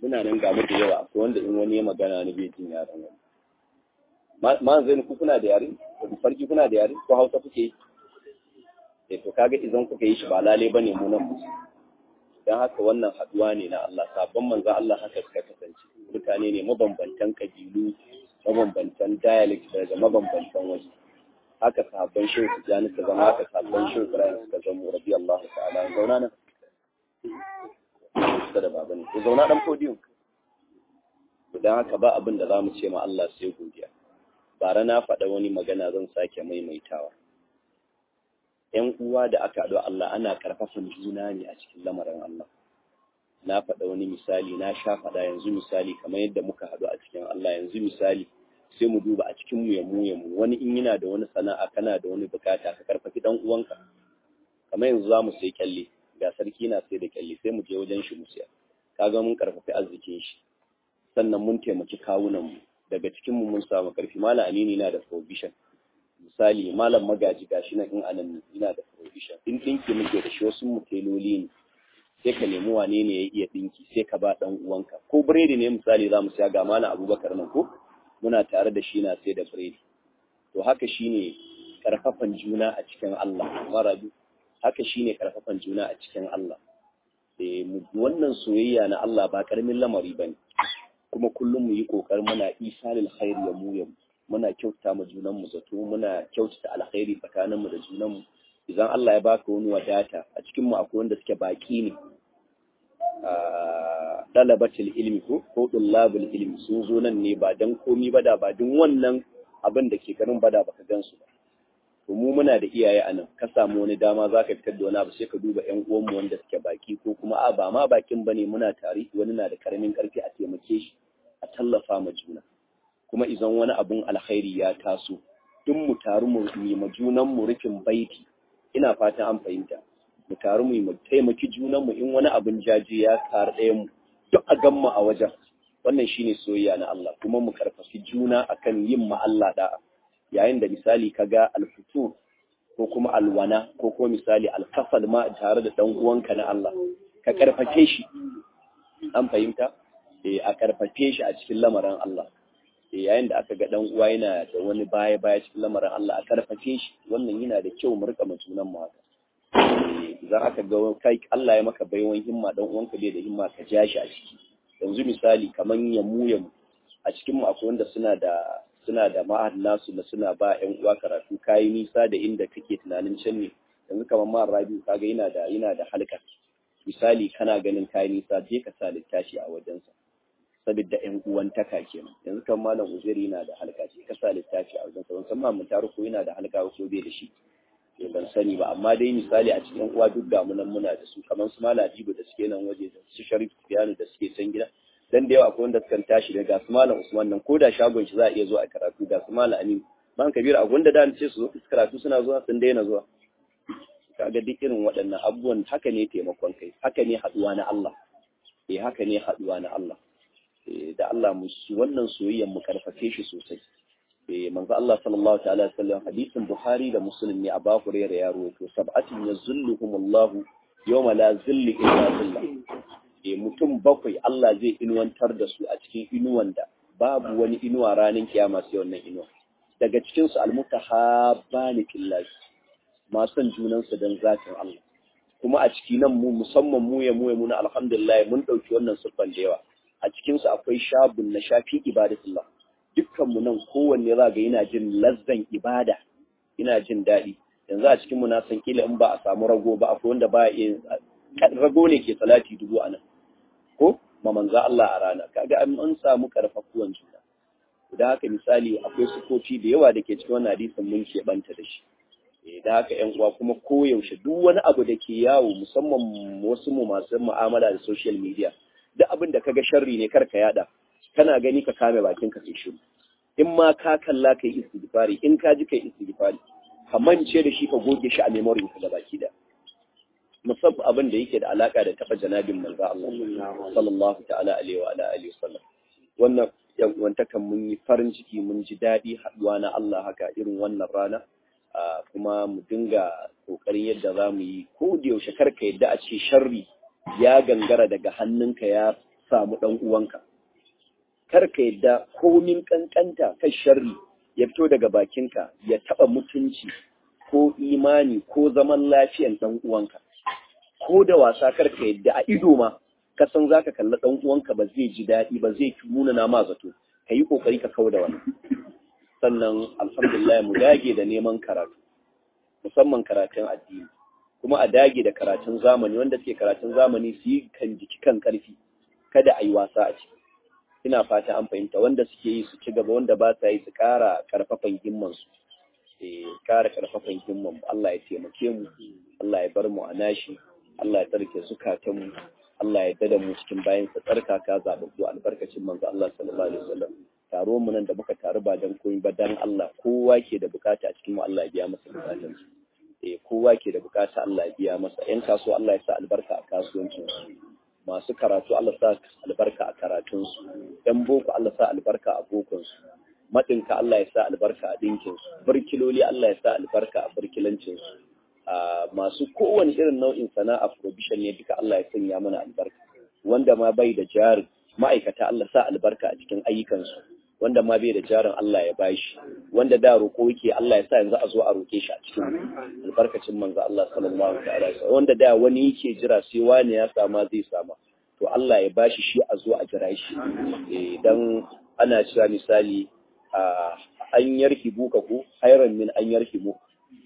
suna nan ga da yawa akwai wanda in wani ya magana ni bai jin yaran wani ma zai ku kuna da yare farki kuna da yare ko hausa kuke yi eh to kaga idan kuka yi shi ba lale bane mu nan dan haka wannan haduwa ne na Allah sabon manzo Allah haka suka kasance mutane ne mabambantan kabilu mabambantan dialect daga mabambantan waje haka sahabban shehu tijjani suka zama haka sahabban shehu ibrahim suka zama rabi Allah ta'ala zauna nan suka da baba ne ko zauna dan podium dan haka ba abin da zamu ce ma Allah sai godiya bara na faɗa wani magana zan sake maimaitawa ‘yan uwa da aka haɗu Allah ana ƙarfafan juna ne a cikin lamarin Allah. Na faɗa wani misali, na sha faɗa yanzu misali kamar yadda muka haɗu a cikin Allah yanzu misali sai mu duba a cikin mu ya mu ya mu wani in yana da wani sana'a kana da wani bukata ka karfafi dan uwanka kamar yanzu za mu sai kyalle ga sarki na sai da kyalle sai mu je wajen shi mu siya kaga mun karfafi arzikin shi sannan mun taimaki kawunan mu daga cikin mu mun samu karfi malam amini na da provision misali malam magaji gashi nan in anan ina da provision in dinki muke da shi wasu muteloli ne sai ka nemi wane ne ya iya dinki sai ka ba dan uwanka ko biredi ne misali za mu siya ga malam abubakar nan ko muna tare da shi na sai da biredi to haka shine karfafan juna a cikin Allah marabi haka shine karfafan juna a cikin Allah eh wannan soyayya na Allah ba karamin lamari bane kuma kullum mu yi kokarin muna isalil khairi ya mu yamu muna kyautata mu junan mu zato muna kyautata alkhairi tsakanin mu da junan mu idan Allah ya baka wani wadata a cikin mu akwai wanda suke baki ne dalabatul ilmi ko ko dullabul ilmi sun zo nan ne ba dan komi ba da ba din wannan abin da ke garin bada baka gansu ba to mu muna da iyaye anan ka samu wani dama zaka fitar da wani abu sai ka duba ƴan uwan mu wanda suke baki ko kuma a ba ma bakin bane muna tare wani na da karamin karfi a taimake shi a tallafa ma juna kuma idan wani abun alkhairi ya taso duk mu taru mu yi ma junan mu rufin baiti ina fatan an fahimta mu taru mu mu taimaki junan mu in wani abun jaje ya taru ɗayan mu duk a gan mu a wajen wannan shine soyayya na Allah kuma mu karfafi juna akan yin ma Allah da'a yayin da misali kaga alfutu ko kuma alwana ko kuma misali alkafal ma tare da dan uwanka na Allah ka karfafe shi an fahimta eh a karfafe shi a cikin lamarin Allah eh yayin da aka ga dan uwa yana da wani baya baya cikin lamarin Allah a karfafe shi wannan yana da kyau mu rika mutunan mu haka idan aka ga kai Allah ya maka baiwan himma dan uwanka bai da himma ka ja shi a ciki yanzu misali kaman yamu yamu a cikin mu akwai wanda suna da suna da ma'ahad nasu da suna ba ƴan uwa karatu kayi nisa da inda kake tunanin can ne yanzu kamar ma rabi kaga yana da yana da halka misali kana ganin kayi nisa je ka sa littafi a wajensa saboda ƴan uwantaka kenan yanzu kamar malam uzuri yana da halka je ka sa littafi a wajensa ban san ma mun taru ko yana da halka ko bai da shi ban sani ba amma dai misali a cikin uwa duk ga munan muna da su kamar su malam Habibu da suke nan waje da su Sharif Sufyanu da suke can gida dan da yawa akwai wanda sukan tashi daga su malam Usman nan ko da shagon shi za a iya zuwa a karatu ga su malam Amin man Kabir a gunda da ce su zo su karatu suna zuwa sun daina zuwa kaga duk irin waɗannan abubuwan haka ne taimakon kai haka ne haduwa na Allah eh haka ne haduwa na Allah eh da Allah mu wannan soyayyen mu karfafe shi sosai eh manzo Allah sallallahu ta'ala alaihi wasallam hadisin Bukhari da Muslim ne a Abu Hurairah ya rawaito sab'atin yazulluhumullahu yawma la zilli illa zillah e mutum bakwai Allah zai inuwantar da su a cikin inuwan da babu wani inuwa ranar kiyama sai wannan inuwa daga cikin su almutahabbani fillah masu son junan su dan zatin Allah kuma a ciki nan mu musamman mu ya mu ya muna alhamdulillah mun dauki wannan siffan da yawa a cikin su akwai shabun na shafi ibadatullah dukkan mu nan kowanne za ga yana jin lazzan ibada ina jin daɗi yanzu a cikin mu na san kila in ba a samu rago ba akwai wanda ba ya rago ne ke salati dubu a nan ko ma manza Allah a rana kaga an samu karfafuwan juna da haka misali akwai sukofi da yawa da ke cikin wannan hadisin mun ke banta da shi da haka yan uwa kuma koyaushe duk wani abu da ke yawo musamman wasu mu masu mu'amala da social media duk abin da kaga sharri ne kar ka yada kana gani ka kame bakin ka sai shiru in ma ka kalla kai istighfari in ka ji kai istighfari ka mance da shi ka goge shi a memory ka da baki da musamman abin da yake da alaka da taba janabin manzo Allah sallallahu ta'ala alaihi wa ala alihi wasallam wannan yan uwantakan mun yi farin ciki mun ji dadi haduwa na Allah haka irin wannan rana kuma mu dinga kokarin yadda za mu yi ko da yaushe karka yadda a ce sharri ya gangara daga hannunka ya samu ɗan uwanka kar ka yadda komin kankanta kan sharri ya fito daga bakinka ya taɓa mutunci ko imani ko zaman lafiyan ɗan uwanka ko da wasa kar ka yadda a ido ma ka san za ka kalli ɗan uwanka ba zai ji daɗi ba zai nuna na ma zato ka yi ƙoƙari ka kau da wani sannan alhamdulillah mu dage da neman karatu musamman karatun addini kuma a dage da karatun zamani wanda suke karatun zamani su yi kan jiki kan ƙarfi kada a yi wasa a ciki ina fata an fahimta wanda suke yi su ci gaba wanda ba sa yi su ƙara ƙarfafan himmansu eh ƙara ƙarfafan himman Allah ya taimake mu Allah ya bar mu a nashi Allah ya tsarke zukatan mu Allah ya dada mu cikin bayan sa tsarkaka zababbu albarkacin manzo Allah sallallahu alaihi wasallam taro mu nan da muka taru ba dan koyi ba dan Allah kowa ke da bukata a cikin mu Allah ya biya masa bukatun sa eh kowa ke da bukata Allah ya biya masa yan kasuwa Allah ya sa albarka a kasuwancin su masu karatu Allah sa albarka a karatun su yan boko Allah sa albarka a bokon su madinka Allah ya sa albarka a dinkin su burkiloli Allah ya sa albarka a burkilancin su masu kowane irin nau'in sana'a provision ne duka Allah ya sanya mana albarka wanda ma bai da jarin ma'aikata Allah sa albarka a cikin ayyukansu wanda ma bai da jarin Allah ya bashi wanda da roƙo yake Allah ya sa yanzu a zo a roƙe shi a cikin albarkacin manzo Allah sallallahu alaihi wasallam wanda da wani yake jira sai wani ya sama zai sama to Allah ya bashi shi a zo a jira shi eh dan ana cewa misali an yarki buka ku hayran min an yarki buka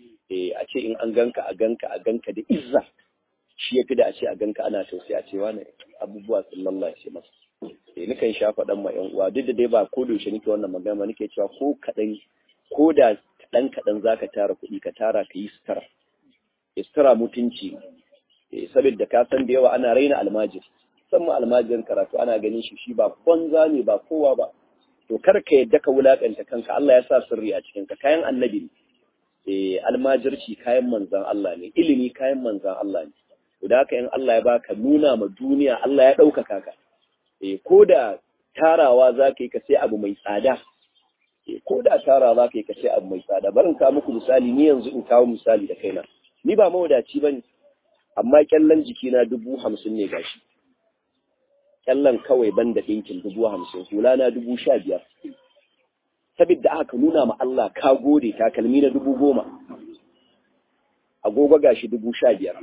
a ce in an ganka a ganka a ganka da izza shi ya fi da a ce a ganka ana tausayi a ce wani abubuwa sun lallace masa eh nikan sha faɗan ma yan uwa duk da dai ba ko da yaushe nake wannan magana nake cewa ko kaɗan ko da kaɗan kaɗan zaka tara kuɗi ka tara ka yi sutura sutura mutunci eh saboda ka san da yawa ana raina almajiri musamman almajirin karatu ana ganin shi shi ba banza ne ba kowa ba to kar ka yadda ka wulakanta kanka Allah ya sa sirri a cikin ka kayan annabi ne almajirci kayan manzan Allah ne ilimi kayan manzan Allah ne to da haka in Allah ya baka nuna ma duniya Allah ya ɗaukaka ka ko da tarawa za ka yi ka sai abu mai tsada ko da tarawa za ka yi ka sai abu mai tsada barin ka muku misali ni yanzu in kawo misali da kaina ni ba mawadaci ba ne amma kyallan jikina dubu hamsin ne gashi kyallan kawai ban da ɗinkin dubu hamsin hula na dubu sha biyar sabidda aka nuna ma Allah ka gode takalmi na dubu goma agogo gashi dubu sha biyar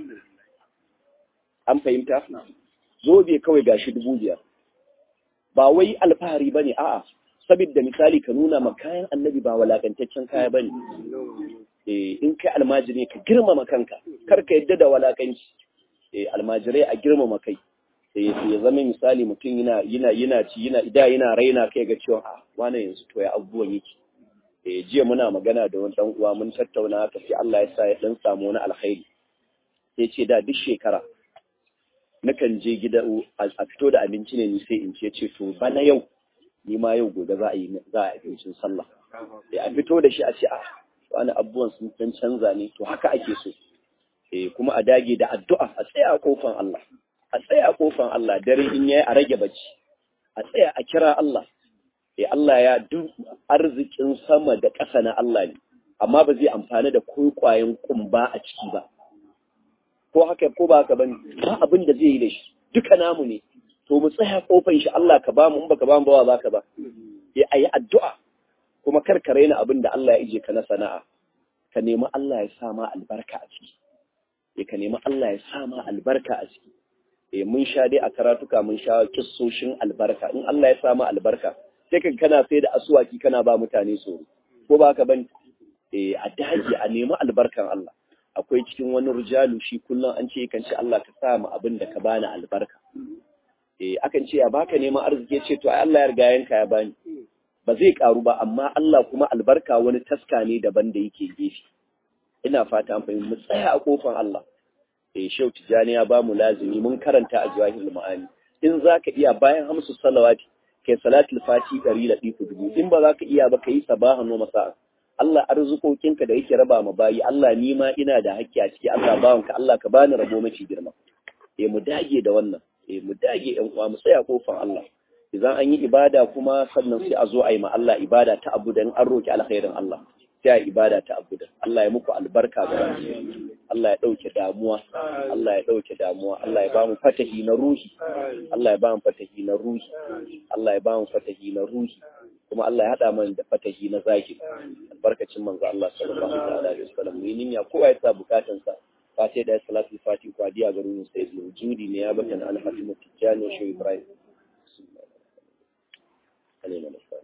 an fahimta zobe kawai gashi dubu biyar ba wai alfahari ba ne a'a sabidda misali ka nuna ma kayan annabi ba walakantaccen kaya ba ne in kai almajiri ka girmama kanka kar ka yadda da walakanci almajirai a girmama kai ya zama misali mutum yana yana yana ci yana da yana raina kai ga cewa a wani yanzu to ya abubuwan yake eh jiya muna magana da wani dan uwa mun tattauna haka sai Allah ya sa ya dan samu wani alkhairi sai ce da duk shekara nakan je gida a fito da abinci ne ni sai in ce ce to bana yau ni ma yau gobe za a yi za a abincin sallah eh a fito da shi a ce a wani abubuwan sun dan canza ne to haka ake so eh kuma a dage da addu'a a tsaya a kofan Allah a tsaya a kofan Allah dare in yayi a rage bacci a tsaya a kira Allah eh Allah ya duk arzikin sama da ƙasa na Allah ne amma ba zai amfani da kwaikwayen kumba a ciki ba ko haka ko ba haka bane ba abin da zai yi da shi duka namu ne to mu tsaya kofan shi Allah ka ba mu in baka ba mu ba baka ba eh ayi addu'a kuma kar ka raina abin da Allah ya ije ka na sana'a ka nemi Allah ya sa ma albarka a ciki eh ka nemi Allah ya sa ma albarka a ciki eh mun sha dai a karatuka mun sha kissoshin albarka in Allah ya sa ma albarka sai ka kana sai da asuwaki kana ba mutane tsoro ko ba ka bane eh a daji a nemi albarkan Allah akwai cikin wani rijalu shi kullum an ce kan ce Allah ka sa mu abin da ka bani albarka eh akan ce ya baka neman arziki ce to ai Allah ya riga yanka ya bani ba zai karu ba amma Allah kuma albarka wani taska ne daban da yake gefe ina fata an fahimci mu tsaya a kofar Allah eh Shehu Tijani ya bamu lazimi mun karanta a Jawahirul Ma'ani in zaka iya bayan hamsu salawati kai salatul fati ɗari da ɗiku dubu in ba za ka iya ba ka yi sabahan no masa Allah arzikokinka da yake raba ma bayi Allah ni ma ina da hakki a ciki Allah bawanka Allah ka bani rabo mace girma eh mu dage da wannan eh mu dage ƴan uwa mu tsaya kofar Allah idan an yi ibada kuma sannan sai a zo a yi ma Allah ibada ta abu da an roki alkhairin Allah sai a ibada ta abu da Allah ya muku albarka ga Allah ya ɗauke damuwa Allah ya ɗauke damuwa Allah ya ba mu fatahi na ruhi Allah ya ba mu fatahi na ruhi Allah ya ba mu fatahi na ruhi kuma Allah ya haɗa mana da fatahi na zahiri albarkacin manzo Allah sallallahu alaihi wasallam mu yi niyya kowa ya sa bukatansa fatiha da salatu fati kwadiya ga ruhin sai wujudi ne ya bata an hatimu tijani shi Ibrahim علينا الإسلام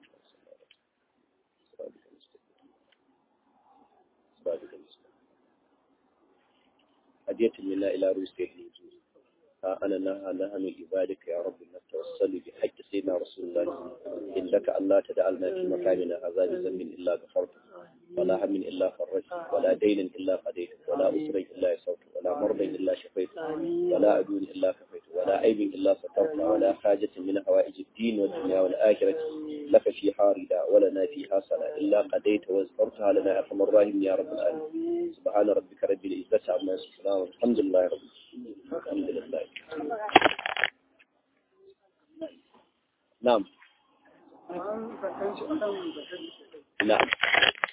هدية منا إلى روسيا الوجود أنا نهى نهى من عبادك يا رب نتوسل بحق سيدنا رسول الله إنك ألا تدعلنا في مكاننا عذاب ذنب إلا غفرته ولا هم إلا فرجته ولا دين إلا قضيته ولا أسر إلا يسرته ولا مرض إلا شفيته ولا عدو إلا كفيته ولا عيب إلا سترته ولا حاجة من حوائج الدين والدنيا والآخرة لك فيها ردا ولنا فيها صلاة إلا قضيت وازفرتها لنا يا أرحم الراحمين يا رب العالمين سبحان ربك رب العزة عما يصفون والحمد لله رب العالمين الحمد لله نعم نعم